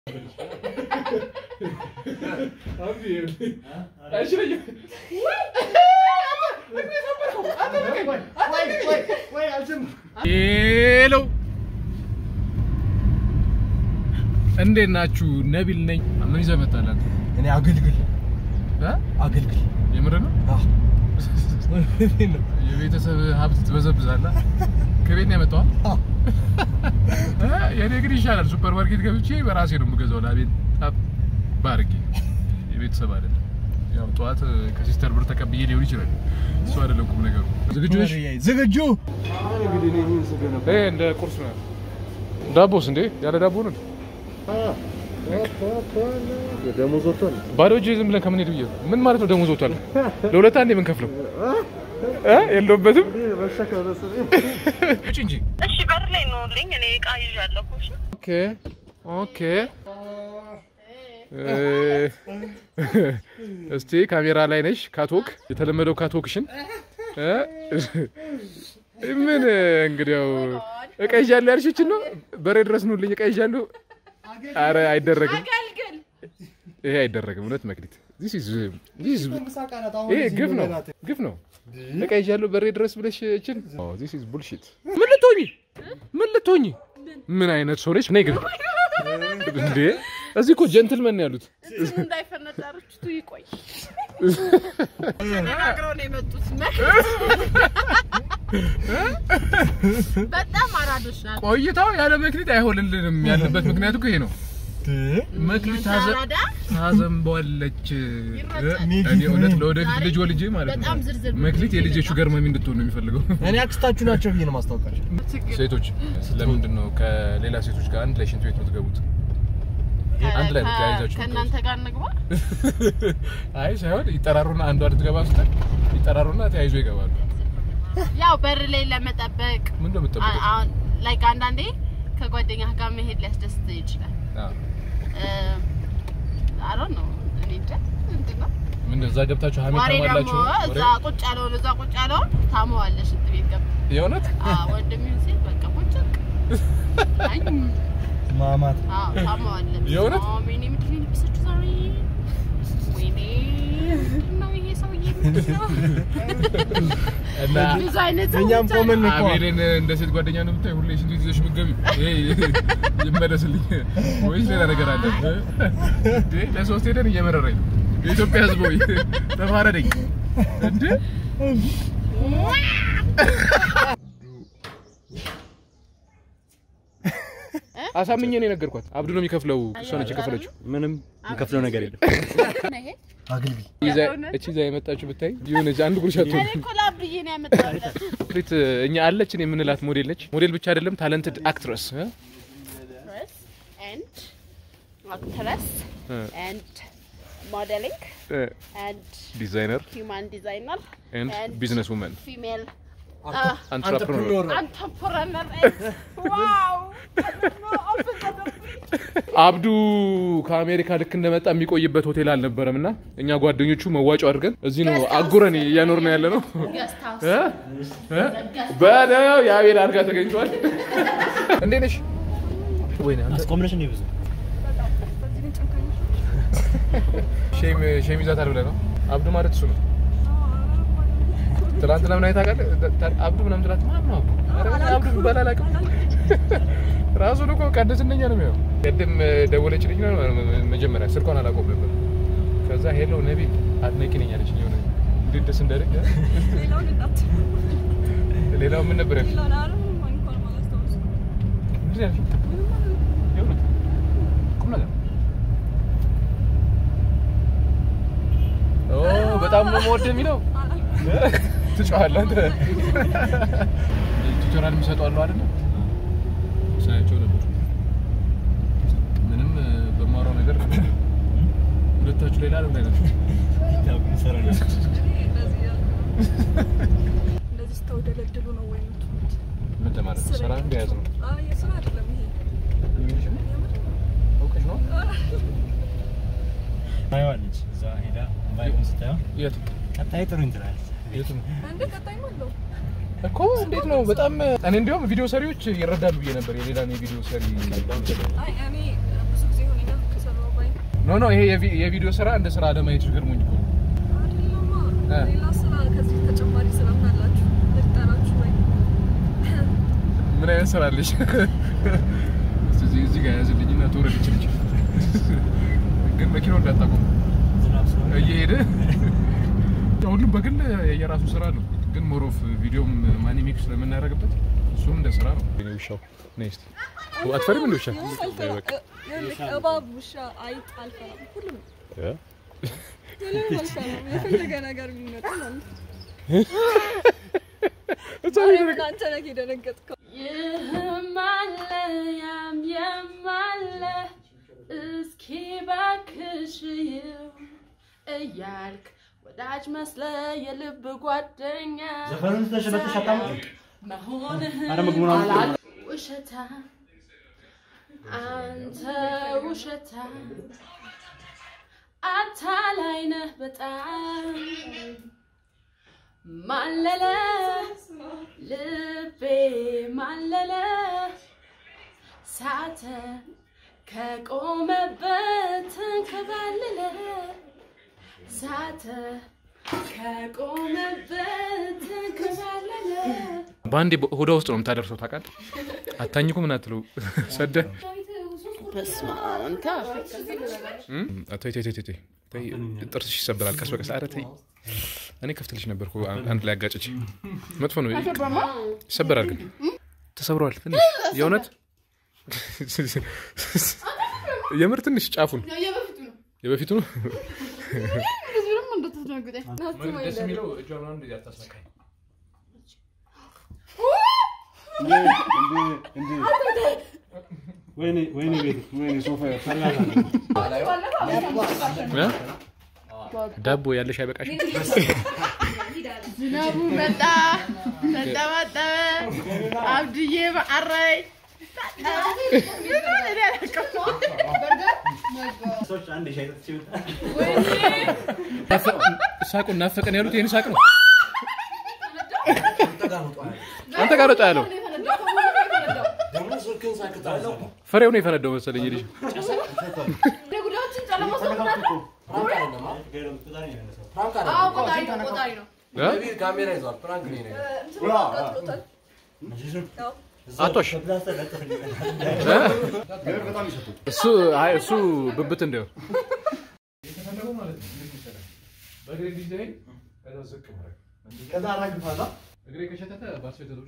ሄሎ እንዴት ናችሁ? ነቢል ነኝ። ምን ይዘህ መጣህ አንተ? እኔ አገልግል እ? አገልግል የምር ነው? አዎ የቤተሰብ ሀብት ትበዘብዛለህ። ከቤት ነው ያመጣኸው? አዎ። እ? የኔ ግን ይሻላል። ሱፐር ማርኬት ገብቼ በራሴ ነው የምገዛው። ላቤት ጣብ ባርጌ የቤተሰብ አይደለም። ያው ጠዋት ከሲስተር ብር ተቀብዬ ሊሆን ይችላል። እሱ አይደለም ቁም ነገሩ። ዝግጁ ነሽ? ዝግጁ ይሄ እንደ ቁርስ ነው። ዳቦስ እንዴ? ያለ ዳቦ ነው። ደሞዝ ወጥቷል። ባዶ እጅ ዝም ብለን ከምንሄድ ብዬ ነው። ምን ማለት ነው? ደሞዝ ወጥቷል። ለሁለት አንዴ የምንከፍለው እ የለውበትም ውጭ እንጂ እሺ በር ላይ ኑልኝ። እኔ እቃ ይዣለሁ። እሺ ኦኬ ኦኬ። እስቲ ካሜራ ላይ ነሽ። ካቶክ የተለመደው ካቶክሽን እ? ምን እንግዲያው እቃ ይዣለሁ ያልሽችን ነው። በሬ ድረስ ኑልኝ እቃ ይዣለሁ። አረ አይደረግም፣ ይሄ አይደረግም። እውነት መክሊት this is this is ይሄ ግፍ ነው ግፍ ነው። እቃ ይዣለሁ በሬ ድረስ ብለሽ እችን this is bullshit። ምን ልትሆኚ ምን ልትሆኚ ምን አይነት ሰው ነች? ነይ ግን እንዴ እዚህ እኮ ጀንትልመን ነው ያሉት። እንትኑ እንዳይፈነዳርችቱ ይቆይ። ተነጋግረው ነው የመጡት። በጣም አራዶች ናቸው። ቆይታው ያለ መክሊት አይሆንልንም ያለበት ምክንያቱ እኮ ይሄ ነው። መክሊት ታዘ- አራዳ ታዘንበዋለች። ይረጫል። እኔ እውነት ለወደፊት ልጅ ወልጄ ማለት ነው በጣም ዝርዝር መክሊት የልጄ ሹገር ማሚ እንድትሆን ነው የሚፈልገው። እኔ አክስታችሁ ናቸው ብዬ ነው ማስታወቃቸው። ሴቶች ለምንድን ነው ከሌላ ሴቶች ጋር አንድ ላይ ሽንት ቤት የምትገቡት? አንድ ላይ ነው ተያይዛችሁ ከእናንተ ጋር እንግባ። አይ ሳይሆን ይጠራሩና አንዷ ልትገባ ስትል ይጠራሩና ተያይዞ ይገባሉ። ያው በር ላይ ለመጠበቅ ምን ነው የምትጠብቁት? አሁን ላይክ አንዳንዴ ከጓደኛ ጋር መሄድ ሊያስደስት ይችላል። አዎ። አሮ ነው እኔ እንጃ ምንድን ነው ምን እዛ ገብታችሁ ሀሜት ወሬ ታማላችሁ? ደግሞ እዛ ቁጭ ያለውን እዛ ቁጭ ያለውን ታመዋለሽ ሽንት ቤት ገብ የእውነት ወንድም ይሁን ሴት በቃ ቁጭ አይ ማማት አዎ ታመዋለሽ። የእውነት? አዎ፣ ወይኔ ምንድን ነው የለበሰችው ዛሬ? ወይኔ ምንድን ነው ይሄ ሰውዬ ምንድን ነው? እና ብዙ አይነት ሰዎች እኛም አሉ። ቆመን እኮ አቤልን እንደ ሴት ጓደኛ ነው የምታይ? ሁሌ ሽንት ቤት ይዘሽ የምትገቢው? ይሄ ይመለስልኝ ወይስ ሌላ ነገር አለ? እንዴ ለሶስት ሄደን እየመረረኝ ነው። የኢትዮጵያ ሕዝብ ሆይ ተፋረደኝ እንዴ! አሳምኜ ነው የነገርኳት። አብዱ ነው የሚከፍለው፣ እሷ ነች የከፈለችው። ምንም የምከፍለው ነገር የለም። ይሄ አገልግል ይዛ- እቺ ይዛ የመጣችው ብታይ የሆነች አንድ ጉርሻ እኔ አትሆንም። እኮ ለአብዬ ነው ያመጣሁለት። ፍሪት እኛ አለችን የምንላት ሞዴል ነች። ሞዴል ብቻ አይደለም ታለንትድ አክትረስ Actress and actress and modeling and ዲዛይነር human designer ኤንድ and ቢዝነስ ውመን female አንትራፕረነር entrepreneur. and- wow! I don't know, open the door. አብዱ ከአሜሪካ ልክ እንደመጣ የሚቆይበት ሆቴል አልነበረም እና እኛ ጓደኞቹ መዋጮ አድርገን እዚህ ነው አጉረን እያኖር ነው ያለ ነው። Guest house. እ? እ? በለው የአቤል አድርጋ ተገኝቷል። እንዴት ነሽ? ወይኔ አንተ አስቆምነሽ እንዴ ብዙ ሼም ሼም ይዛታል ብለህ ነው? አብዱ ማለት እሱ ነው። ትናንትና ምን አይታ ታውቃለህ? ታ- አብዱ ምናምን ትላት ማን ነው አብዱ? ኧረ እኔ አብዱ የሚባል አላውቅም። ራሱን እኮ ቀደስ እንደኛ ነው የሚያው። ቅድም ደወለችልኝ ነው መጀመሪያ ስልኳን አላውቀውም ነበር። ከዛ ሄሎ ነቢል አድናቂ ነኝ አለችኝ። የሆነ እንዴት ደስ እንዳለኝ ሌላው ምን ነበር ያልሽኝ? ምንድን ነው ያልሽኝ? የእውነት ቁም ነገር ኦ በጣም ነው የምወደው የሚለው ትጮኻለህ አንተ። ቱቶሪያል የሚሰጡ አሉ አይደለ? ሳያቸው ነበር። ምንም እ፣ በማወራው ነገር ሁለታችሁ ሌላ ዓለም ላይ ናችሁ። እንደዚህ ስተወደለድሉ ነው ወይ የምትሆኑት? ምን ለማለት ነው? ስራ እንደያዝ ነው። አይ የስራ አይደለም ይሄ። የሚልሽ ነው? አውቀሽ ነው? ታየዋለች እዛ ሄዳ ባይሆን ስታየው የት ቀጣይ ጥሩ እንትላለች። የት ነው እንደ ቀጣይም አለው። እኮ እንዴት ነው? በጣም እኔ እንዲያውም ቪዲዮ ሰሪዎች ይረዳሉ ብዬ ነበር። የሌላን የቪዲዮ ሰሪ አይ እኔ ብዙ ጊዜ ሆነኛል ኖ ኖ ይሄ የቪ- የቪዲዮ ስራ እንደ ስራ አለማየት ገርሞኝ እኮ ነው። አይደለማ እ። ሌላ ስራ ከዚህ ተጨማሪ ስራ ምን አላችሁ? ልጠራችሁ ወይ? ምን አይነት ስራ አለሽ? እዚህ እዚህ ጋር ያዝልኝና ትወረድ ይችልች ግን መኪናው እንዳታቆም ዝናብ ስለሆነ እየሄደ ሁሉም በግል የራሱ ስራ ነው። ግን ሞሮፍ ቪዲዮም ማኒሜክ ስለምናደርግበት እሱም እንደ ስራ ነው። እኔ ውሻው ነይ እስኪ አትፈሪም እንደ ውሻ? አልፈራም። በቃ ይኸውልህ፣ እባብ፣ ውሻ፣ አይጥ አልፈራም። ሁሉም ምንም አልፈራም። የፈለገ ነገር ቢመጣ ማለት ነው። ማርያምን አንተ ነህ የደነገጥከው። ይህም አለ ያም ያም አለ እስኪ ባክሽ ይው እያልክ ወዳጅ መስለ የልብ ጓደኛ ዘፈኑን ተሸበተሽ አታምጪ። መሆንህን አረ ምግቡን አምጪ። አላቅ- ውሸታ አንተ ውሸታ አታላይ ነህ በጣም ማለለ ልቤ ማለለ ሳተ ከቆመበት ተንከባለለ ሳተ ከቆመበት ተንከባለለ በአንዴ ሆዷ ውስጥ ነው የምታደርሰው። ታውቃለህ? አታኝኩ ምን አትለው ሰደ በስመ አብ አንተ እም? ተይ ተይ ተይ ተይ ተይ፣ ጥርስሽ ይሰበራል ቀስ በቀስ። ኧረ ተይ፣ እኔ ከፍትልሽ ነበርኩ አን- አንድ ላይ አጋጭች። መጥፎ ነው ይሰበራል፣ ግን ተሰብሯል ትንሽ የእውነት የምር ትንሽ ጫፉን የበፊቱ ነው የበፊቱ ነው። ብዙም እንደተደነግጠኝ ደስ የሚለው እጇ ምናምን እንደዚህ አታስነካኝ። ወይኔ ወይኔ ቤት ወይኔ ሶፋ ፈላሻ እ? ዳቦ ያለሽ አይበቃሽ? ዝናቡ መጣ ተጠባጠበ አብድዬ በአራይ ሰዎች አንድ ሻይ ጠጥቼ ወጣ። ሳቁን ናፈቀን ያሉት ይህን ሳቅ ነው። አንተ ጋር ወጣ ያለው ፍሬው ነው የፈነዳው መሰለኝ ልጅ እ? ካሜራ ይዟል። ፕራንክ ነው ይሄ። እንትኑ አቃጥሎታል። ያው አቶሽ በፕላስተር ለጥፍልኝ። እሱ አይ እሱ ብብት እንዲያው እግሬ ከሸተተ ባስፈተቶች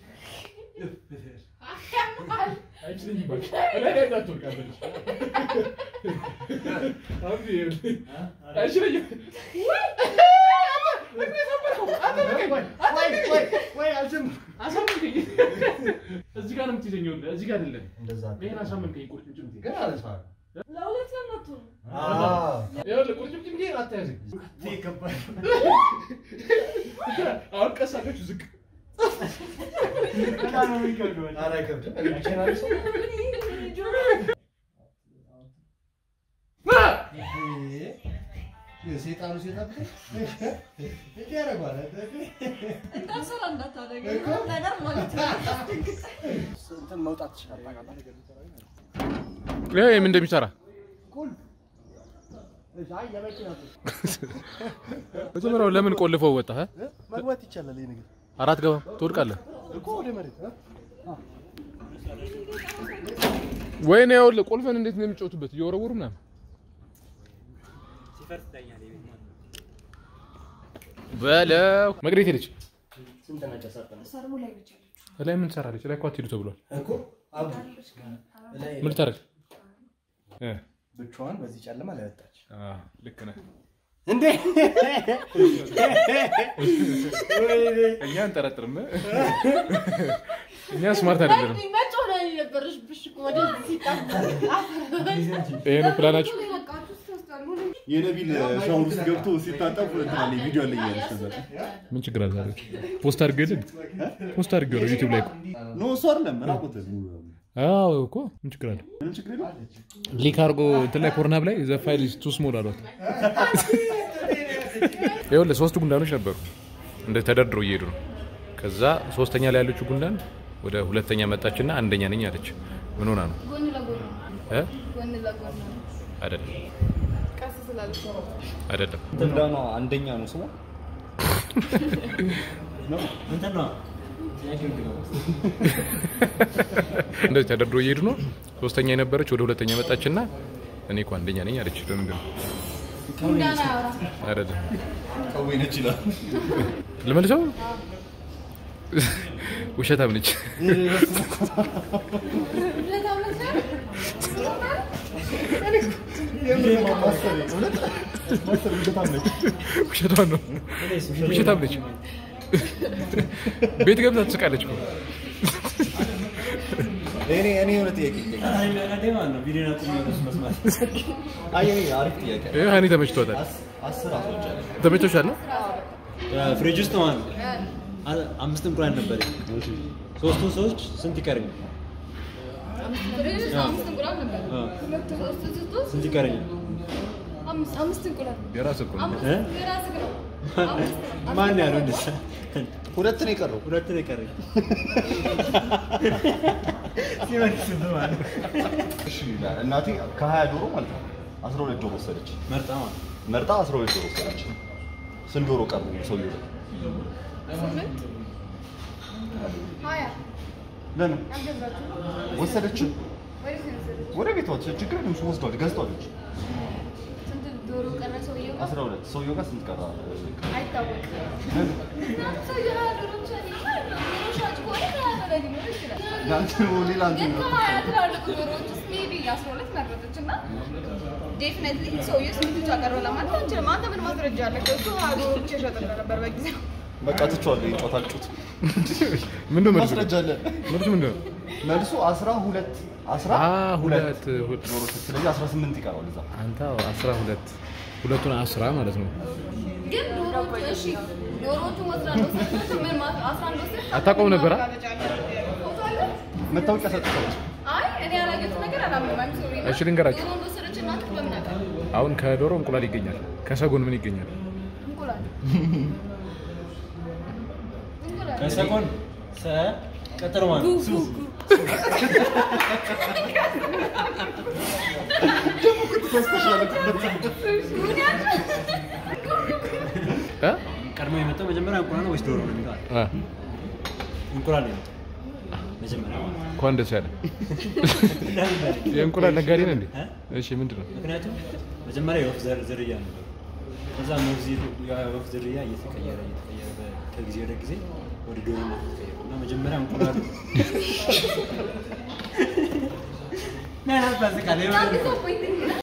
እዚህ ጋር ነው የምትይዘኝ። እዚህ ጋር አይደለም። ይሄን አሳመንከኝ። ቁርጭምጭሚት ለሁለት ለምን አትሆንም? ይኸውልህ፣ ቁርጭምጭሚቴን አታያዘኝ። አሁን ቀስ አድርጋችሁ ዝቅ ሴጣኑ ሴጣን እንዳልሰራ እንዳታደርገኝ ነገር ማለት ነው። እንትን መውጣት ትችላለህ። ይሄ ምን እንደሚሰራ አይ የመኪና መጀመሪያው ለምን ቆልፈው ወጣ? መግባት ይቻላል። ይሄ ነገር አራት ገባም ትወድቃለህ። እኮ ወደ መሬት ወይኔ ይኸውልህ ቁልፍን እንዴት ነው የሚጫወቱበት እየወረወሩ ምናምን። ሲፈርስ ይታያል የቤት ማለት ነው። በለው መቅደት ሄደች። ስንት ነገር ሰርተናል ላይ ምን ትሰራለች? ላይ እኮ አትሄዱ ተብሏል። እኮ አብዱ ላይ ምን ልታደርግ? እ ብቻዋን በዚህ ጨለማ ላይ ወጣች። አዎ ልክ ነህ። እንዴ እኛ አንጠረጥርም። እኛ ስማርት አይደለንም። መጮህ ነው የነበረብሽ እኮ ወደዚህ ሲጣባ ይሄ ነው ፕላናችሁ። የነቢል ሻወር ውስጥ ገብቶ ሲታጠብ እንትናለ ቪዲዮ አለ እያለች ነበር። ምን ችግር አለ? ዛሬ ፖስት አድርገልን ፖስት አድርገው ዩቲዩብ ላይ እኮ። ኖ እሱ አይደለም ራቁት ሙሉ በሙሉ። አዎ እኮ ምን ችግር አለ? ምንም ችግር የለም። ሊክ አድርጎ እንትን ላይ ፖርናብ ላይ ዘ ፋይል ኢዝ ቱ ስሞል አሏት። ይኸውልህ ሶስቱ ጉንዳኖች ነበሩ እንደ ተደርድረው እየሄዱ ነው። ከዛ ሶስተኛ ላይ ያለችው ጉንዳን ወደ ሁለተኛ መጣችና አንደኛ ነኝ አለች። ምን ሆና ነው? እ? ጎን ለጎን ነው። አይደለም ቀስ ስላለች ነው። አይደለም እንዳኗ አንደኛ ነው ስሟ። እንትን ነው ጥያቄው ድገው። እንደዚህ ተደርድሮ እየሄዱ ነው። ሶስተኛ የነበረች ወደ ሁለተኛ መጣችና እኔ እኮ አንደኛ ነኝ አለች። ለምንድን ነው እንዳና ያወራ አይደለም ከወይ ነች ይላል። ልመልሰው? ውሸታም ነች። ውሸቷን ነው። ውሸታም ነች። ቤት ገብታ ትስቃለች እኮ። እኔ እኔ የሆነ ጥያቄ ይጠይቃል። አይ ለራዴ ማለት ነው ቪዲዮን አቁሜ ነው እሱ መስማት። አይ እኔ አሪፍ ጥያቄ ይሄ ሀኒ ተመችቷታል። አስ- አስር አስወጫለሁ። ተመችቶሻል ነው? ፍሪጅ ውስጥ ማለት ነው አ- አምስት እንቁላል ነበረኝ። ሶስቱን ሰዎች ስንት ይቀረኛል? አምስት እንቁላል ነበር። አ፣ ሁለት ሶስት ስትወስድ ስንት ይቀረኛል? አምስት አምስት እንቁላል የራስህ እኮ ነው። አምስት እ? የራስህ ነው። አምስት ማን ያለው እንደዛ? ሁለት ነው የቀረው። ሁለት ነው የቀረኝ። ሲመልስብህ ማለት ነው። እሺ እናቴ ከሀያ ዶሮ ማለት ነው አስራ ሁለት ዶሮ ወሰደች። መርጣ ማለት ነው። መርጣ አስራ ሁለት ዶሮ ወሰደች። ስንት ዶሮ ቀሩ ሰውዬው ላይ? ስምንት ሀያ ለምን አልገዛችሁም? ወሰደች? ወዴት ነው የወሰደችው? ወደ ቤቷ ችግር የለም እሱ ወስዷል፣ ገዝቷለች። ስንት ዶሮ ቀረ ሰውየው ጋር? አስራ ሁለት ሰውየው ጋር ስንት ቀራ? አይታወቅም። ምክንያቱም ሰውየው ሀያ ዶሮ ብቻ ነው የሚባል ነው። ዶሮ ሻጭ ከሆነ ከሀያ በላይ ሊኖር ይችላል። ለአንተ ነው ሌላ ግን እንትን ነው። ከሀያ ትላልቅ ዶሮዎች ውስጥ ሜቢ አስራ ሁለት መረጠች እና ዴፊኔትሊ ሰውየው ስንት ብቻ ቀረው ለማለት አንችልም። አንተ ምን ማስረጃ አለ? እሱ ሀያ ዶሮ ብቻ ይሸጥልህ ነበር በጊዜው። በቃ ትቼዋለሁ። የጨዋታ ጩት ምንድን ነው መልሱ? ማስረጃ አለ። መልሱ ምንድን ነው? መልሱ አስራ ሁለት አስራ አ ሁለት ሁለት ሁለት ዶሮ ስለዚህ አስራ ስምንት ይቀራል እዛ አንተ አዎ፣ አስራ ሁለት ሁለቱን አስራ ማለት ነው። ግን ዶሮዎቹ እሺ ዶሮዎቹ አስራ አንድ ወሰድኩት። ምን ማለት አስራ አንድ ወሰድኩት? አታውቀውም ነበር? አ? ፎቶ አለ? መታወቂያ ሰጥተዋል። አይ እኔ ያላየሁት ነገር አላምንም። I'm sorry ነው። እሺ ልንገራችሁ። ዶሮ እንደወሰደች እናንተ በምን አውቃለሁ? አሁን ከዶሮ እንቁላል ይገኛል። ከሰጎን ምን ይገኛል? እንቁላል እንቁላል ከሰጎን ሰ ቀጥሎ ማለት ነው። ሱ እ? ቀድሞ የመጣው መጀመሪያ እንቁላል ነው ወይስ ዶሮ ነው የሚለው? አ፣ እንቁላል ነው የመጣው መጀመሪያ ማለት ነው። እንኳን ደስ ያለ። ለምን በል? የእንቁላል ነጋዴ ነህ እንዴ? እ? እሺ ምንድን ነው? ምክንያቱም መጀመሪያ የወፍ ዘር- ዝርያ ነበር። ከዛ ሞግዚት የወፍ ዝርያ እየተቀየረ እየተቀየረ በ- ከጊዜ ወደ ጊዜ ወደ ዶሮነት ተቀየረ እና መጀመሪያ እንቁላል ምን አስባስቃለህ? That is so pointing.